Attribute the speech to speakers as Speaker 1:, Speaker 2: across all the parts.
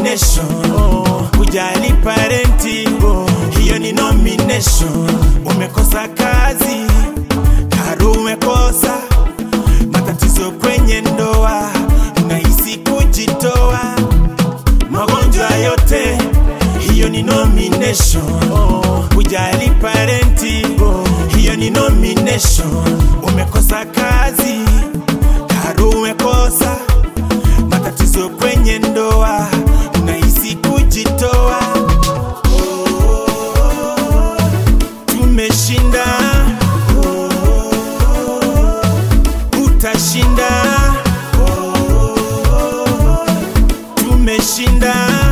Speaker 1: nomination kujali parenti hiyo ni nomination umekosa kazi karu umekosa matatizo kwenye ndoa unahisi kujitoa magonjwa yote hiyo ni nomination kujali parenti hiyo ni nomination umekosa kazi karu umekosa matatizo kwenye ndoa unahisi kujitoa tumeshinda utashinda tumeshinda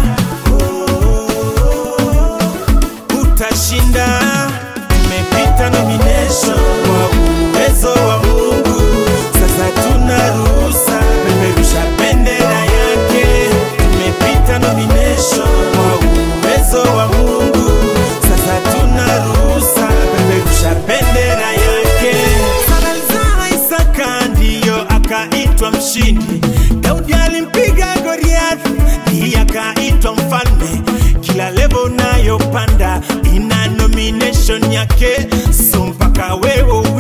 Speaker 1: utashinda umepita nomination kwa uwezo wa mungu sasa tuna ruhusa peperusha bendera yake tumepita nomination kwa uwezo wa mungu sasa tuna ruhusa peperusha bendera yake Salazar Isaka ndiyo akaitwa mshindi Daudi alimpiga Goliath ndiye akaitwa mfalme kila levo unayopanda ina nomination yake so mpaka wewe